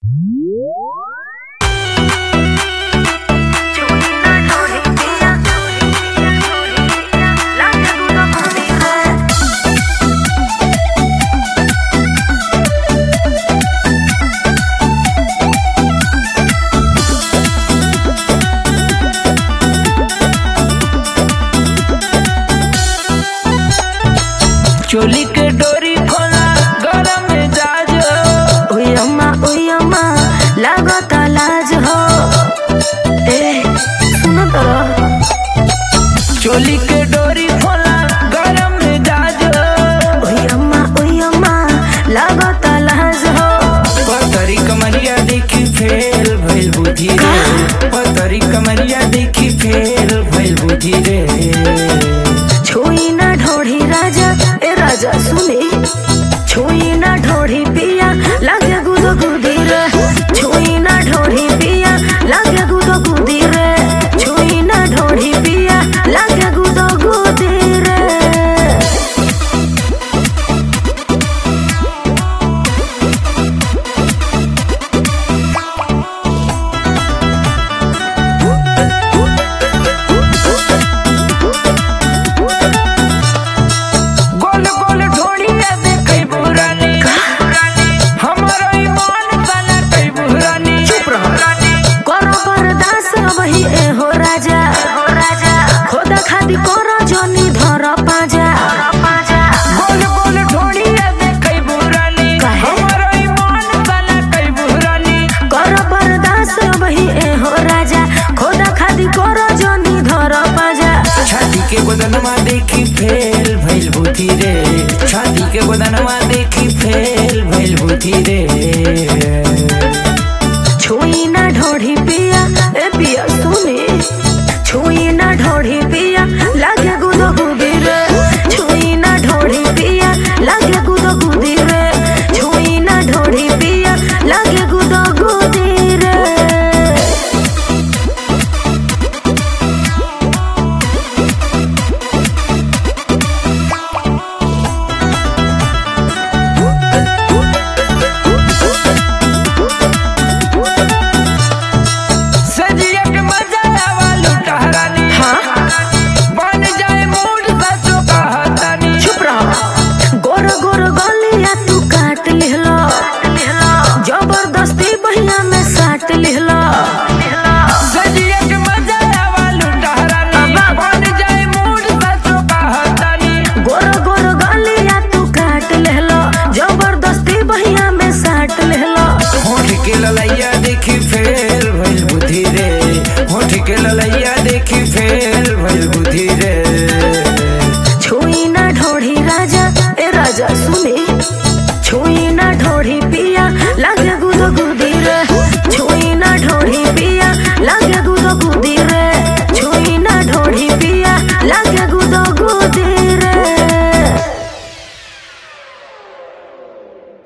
चोली के डोरी खोला गरम मिजाज उयमा उयमा लागत लाज हो ए सुनो तोरा चोली के डोरी खोला गरम मिजाज उयमा उयमा लागत लाज हो पतरी कमरिया देखी फेल भइल बुद्धि रे पतरी कमरिया देखी फेल भइल बुद्धि रे छुई ना ढोढ़ी राजा ए राजा सुनी छुई ना ढोढ़ी पिया लागे गुदो गुदी रे छुई ना ढोढ़ी पिया लागे गुदो गुदी रे छुई ना ढोढ़ी पिया लागे गुदो गुदी रे गोल गोल ढोड़िया देखै बुरानी हमरो ईमान बना कई बुरानी चुप रह। करो बरदास वही ए हो राजा हो राजा खोदा खादी करो जनी धर पाजा गोल गोल ढोड़िया देखै बुरानी काहे? हमरो ईमान बना कई बुरानी करो बरदास वही ए हो राजा खोदा खादी करो जनी धर पाजा छाती के बदनमा देखी फेल भइल बुद्धि रे छाती के बदनमा देखी फेल भइल बुद्धि रे